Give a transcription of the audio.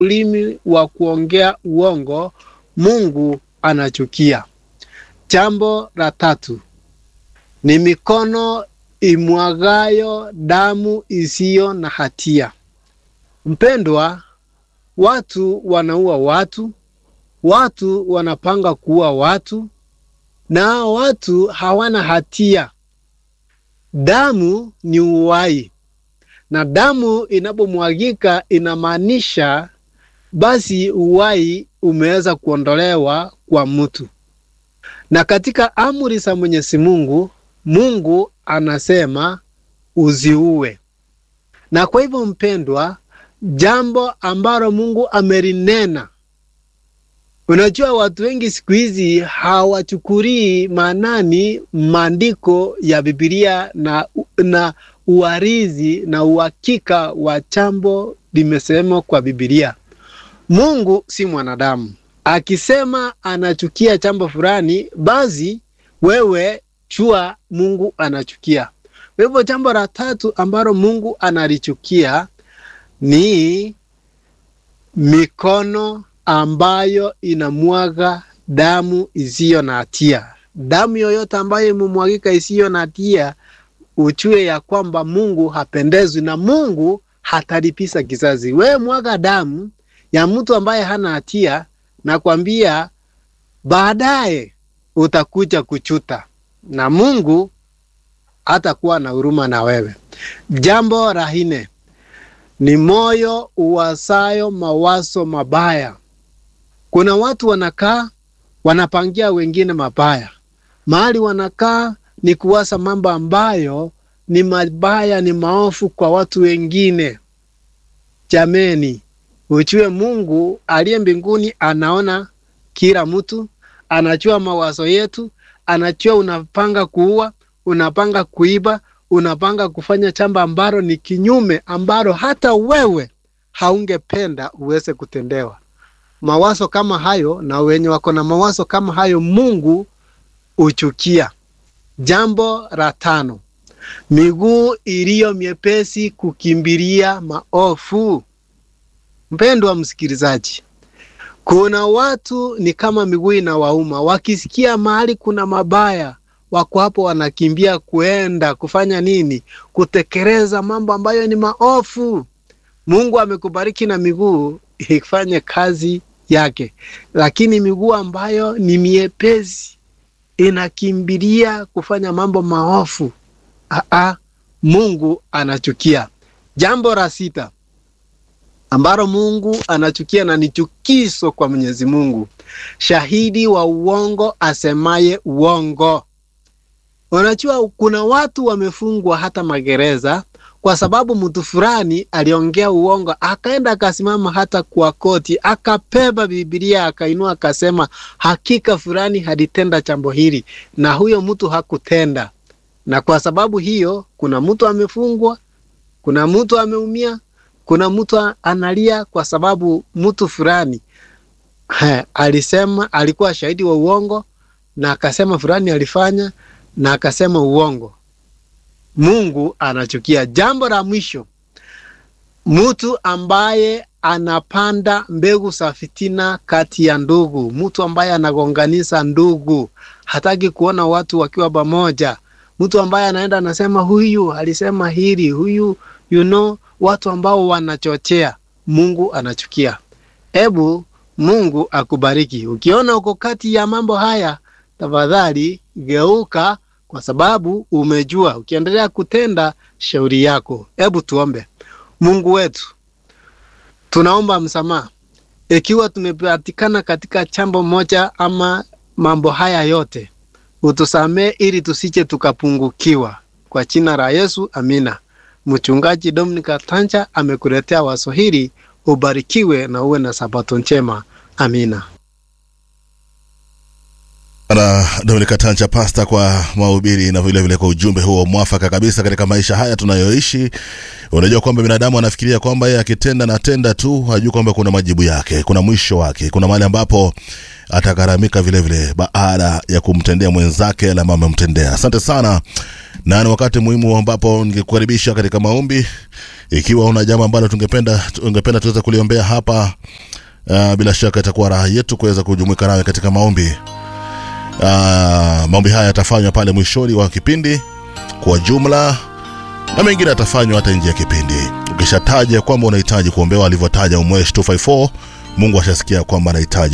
ulimi wa kuongea uongo Mungu anachukia. Jambo la tatu ni mikono imwagayo damu isiyo na hatia. Mpendwa, watu wanaua watu, watu wanapanga kuua watu, na hao watu hawana hatia. Damu ni uhai, na damu inapomwagika inamaanisha basi uhai umeweza kuondolewa kwa mtu. Na katika amri za Mwenyezi Mungu, Mungu anasema usiue. Na kwa hivyo mpendwa, jambo ambalo Mungu amelinena, unajua watu wengi siku hizi hawachukulii maanani maandiko ya Biblia na, na uarizi na uhakika wa jambo limesemwa kwa Biblia. Mungu si mwanadamu. Akisema anachukia jambo fulani, basi wewe jua Mungu anachukia. Kwa hivyo jambo la tatu ambalo Mungu analichukia ni mikono ambayo inamwaga damu isiyo na hatia. Damu yoyote ambayo imemwagika isiyo na hatia, ujue ya kwamba Mungu hapendezwi na Mungu hatalipiza kisasi. Wewe mwaga damu ya mtu ambaye hana hatia, nakwambia baadaye utakuja kuchuta na Mungu hatakuwa na huruma na wewe. Jambo la nne ni moyo uwasayo mawazo mabaya. Kuna watu wanakaa wanapangia wengine mabaya, mahali wanakaa ni kuwasa mambo ambayo ni mabaya, ni maofu kwa watu wengine. Jameni, ujue Mungu aliye mbinguni anaona kila mtu, anajua mawazo yetu, anajua unapanga kuua, unapanga kuiba, unapanga kufanya jambo ambalo ni kinyume, ambalo hata wewe haungependa uweze kutendewa. Mawazo kama hayo na wenye wako na mawazo kama hayo Mungu uchukia. Jambo la tano, miguu iliyo myepesi kukimbilia maofu. Mpendwa msikilizaji, kuna watu ni kama miguu inawauma, wakisikia mahali kuna mabaya, wako hapo wanakimbia kuenda kufanya nini? Kutekeleza mambo ambayo ni maofu. Mungu amekubariki na miguu ifanye kazi yake, lakini miguu ambayo ni miepesi inakimbilia kufanya mambo maofu, aa, Mungu anachukia. Jambo la sita ambalo Mungu anachukia na ni chukizo kwa Mwenyezi Mungu, shahidi wa uongo asemaye uongo. Unajua, kuna watu wamefungwa hata magereza kwa sababu mtu fulani aliongea uongo, akaenda akasimama hata kwa koti, akabeba Biblia akainua akasema, hakika fulani halitenda jambo hili, na huyo mtu hakutenda. Na kwa sababu hiyo, kuna mtu amefungwa, kuna mtu ameumia, kuna mtu analia kwa sababu mtu fulani alisema, alikuwa shahidi wa uongo na akasema fulani alifanya na akasema uongo. Mungu anachukia. Jambo la mwisho, mtu ambaye anapanda mbegu za fitina kati ya ndugu, mtu ambaye anagonganisha ndugu, hataki kuona watu wakiwa pamoja, mtu ambaye anaenda anasema huyu alisema hili, huyu you know, watu ambao wanachochea, Mungu anachukia. Ebu Mungu akubariki. Ukiona uko kati ya mambo haya, tafadhali geuka kwa sababu umejua. Ukiendelea kutenda shauri yako. Hebu tuombe. Mungu wetu, tunaomba msamaha ikiwa tumepatikana katika jambo moja ama mambo haya yote, utusamee ili tusije tukapungukiwa. Kwa jina la Yesu, amina. Mchungaji Dominika Tanja amekuletea wazo hili. Ubarikiwe na uwe na sabato njema. Amina. na Dominika Tancha pasta kwa mahubiri na vile vile kwa ujumbe huo mwafaka kabisa katika maisha haya tunayoishi. Unajua kwamba binadamu anafikiria kwamba yeye akitenda na tenda tu, hajui kwamba kuna majibu yake, kuna mwisho wake, kuna mahali ambapo atagharamika vile vile baada ya kumtendea mwenzake yale ambayo amemtendea. Asante sana, na ni wakati muhimu ambapo ningekukaribisha katika maombi ikiwa una jambo ambalo tungependa tungependa tuweze kuliombea hapa uh, bila shaka itakuwa raha yetu kuweza kujumuika nawe katika maombi uh, maombi haya yatafanywa pale mwishoni wa kipindi kwa jumla na mengine yatafanywa hata nje ya kipindi ukishataja kwamba unahitaji kuombewa alivyotaja umwesh 254 mungu ashasikia kwamba anahitaji